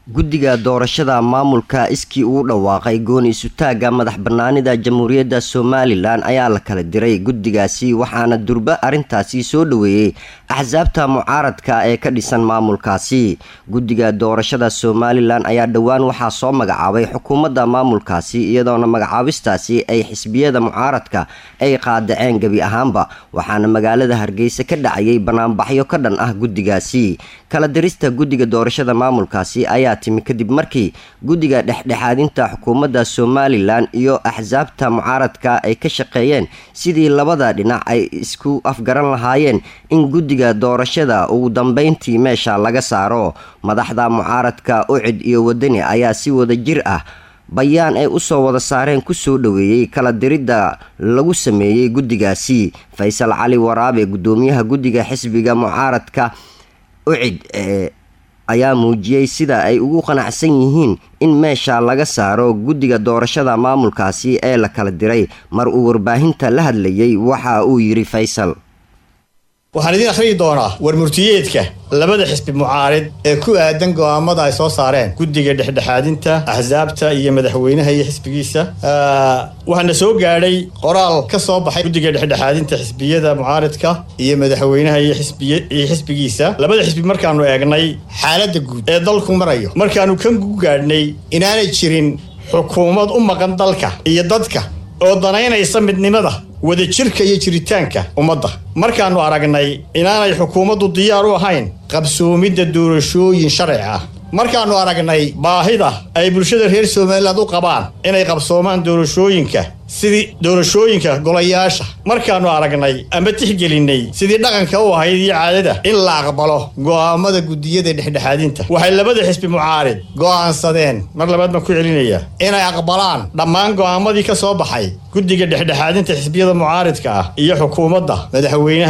guddiga doorashada maamulka iskii uu dhawaaqay gooni isutaagga madax banaanida jamhuuriyadda somalilan ayaa la kala diray guddigaasi waxaana durba arrintaasi soo dhoweeyey axsaabta mucaaradka ee ka dhisan maamulkaasi guddiga doorashada somalilan ayaa dhowaan waxaa soo magacaabay xukuumadda maamulkaasi iyadoona magacaabistaasi ay xisbiyada mucaaradka ay qaadaceen gebi ahaanba waxaana magaalada hargeysa ka dhacayay banaanbaxyo ka dhan ah guddigaasi kala dirista guddiga doorashada maamulkaasi ayaa timi kadib markii guddiga dhexdhexaadinta xukuumadda somalilan iyo axsaabta mucaaradka ay ka shaqeeyeen sidii labada dhinac ay isku afgaran lahaayeen in guddiga doorashada ugu dambeyntii meesha laga saaro madaxda mucaaradka ucid iyo wadani ayaa si wada jir ah bayaan ay usoo wada saareen kusoo dhoweeyey kala diridda lagu sameeyey guddigaasi faysal cali waraabe gudoomiyaha guddiga xisbiga mucaaradka ucid ee ayaa muujiyey sida ay ugu qanacsan yihiin in meesha laga saaro guddiga doorashada maamulkaasi ee la kala diray mar uu warbaahinta la hadlayay waxa uu yidhi faysal waxaan idiin akhriyi doonaa warmurtiyeedka labada xisbi mucaarid ee ku aadan go'aamada ay soo saareen guddiga dhexdhexaadinta axsaabta iyo madaxweynaha iyo xisbigiisa waxaana soo gaadhay qoraal ka soo baxay guddiga dhexdhexaadinta xisbiyada mucaaridka iyo madaxweynaha iyo xisbigiisa labada xisbi markaanu eegnay xaaladda guud ee dalku marayo markaanu kan ku gaadhnay inaanay jirin xukuumad u maqan dalka iyo dadka oo danaynaysa midnimada wadajirka iyo jiritaanka ummadda markaannu aragnay inaanay xukuumaddu diyaar u ahayn qabsoomidda doorashooyin sharci ah markaannu aragnay baahida ay bulshada reer somaliland u qabaan inay qabsoomaan doorashooyinka sidii doorashooyinka golayaasha markaannu aragnay ama tixgelinnay sidii dhaqanka u ahayd iyo caadada in la aqbalo go'aamada guddiyada dhexdhexaadinta waxay labada xisbi mucaarid go'aansadeen mar labaad baan ku celinayaa inay aqbalaan dhammaan go'aamadii ka soo baxay guddiga dhexdhexaadinta xisbiyada mucaaridka ah iyo xukuumadda madaxweynaha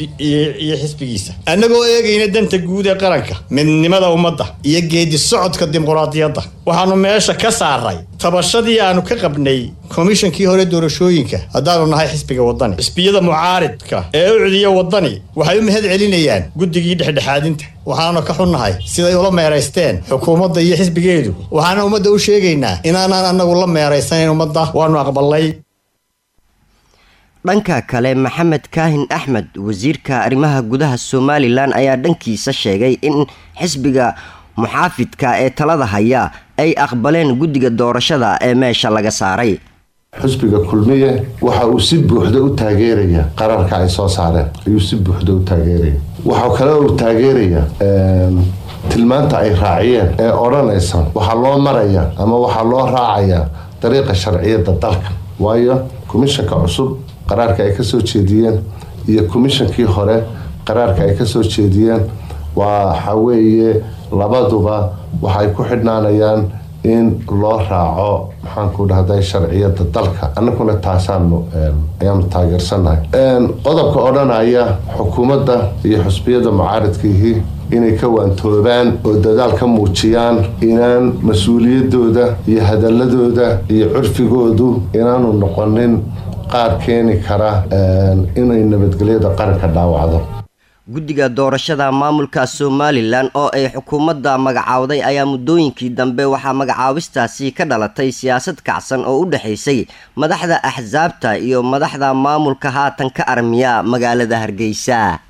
iyo xisbigiisa annagoo eegayna danta guud ee qaranka midnimada ummadda iyo geedi socodka dimuqraadiyadda waxaannu meesha ka saaray tabashadii aanu ka qabnay komishankii hore doorashooyinka haddaanu nahay xisbiga waddani xisbiyada mucaaridka ee u cudiya waddani waxay u mahad celinayaan guddigii dhexdhexaadinta waxaanu ka xunnahay siday ula meeraysteen xukuumadda iyo xisbigeedu waxaana ummadda u sheegaynaa inaanaan annagu la meeraysanayn ummadda waannu aqbalnay dhanka kale maxamed kaahin axmed wasiirka arrimaha gudaha somalilan ayaa dhankiisa sheegay in xisbiga muxaafidka ee talada haya ay aqbaleen guddiga doorashada ee meesha laga saaray xusbiga kulmiye waxa uu si buuxda u taageeraya qararka ay soo saareen ayuu si buuxda u taageeraya waxaa kale uu taageeraya tilmaanta ay raaciyeen ee odhanaysa waxaa loo maraya ama waxaa loo raacaya dariiqa sharciyadda dalka waayo komishanka cusub qaraarka ay kasoo jeediyeen iyo komishankii hore qaraarka ay kasoo jeediyeen waxa weeye labaduba waxay ku xidhnaanayaan in loo raaco maxaanku dhahday sharciyada dalka annaguna taasaanu ayaanu taageersannahay qodobka odhanaya xukuumadda iyo xusbiyada mucaaridkiihii inay ka waantoobaan oo dadaal ka muujiyaan inaan mas-uuliyadooda iyo hadaladooda iyo curfigoodu inaanu noqonin qaar keeni kara inay nabadgelyada qaranka dhaawacdo guddiga doorashada maamulka somalilan oo ay xukuumadda magacaawday ayaa muddooyinkii dambe waxaa magacaabistaasi ka dhalatay siyaasad kacsan oo u dhexaysay madaxda axsaabta iyo madaxda maamulka haatan ka armiya magaalada hargeysa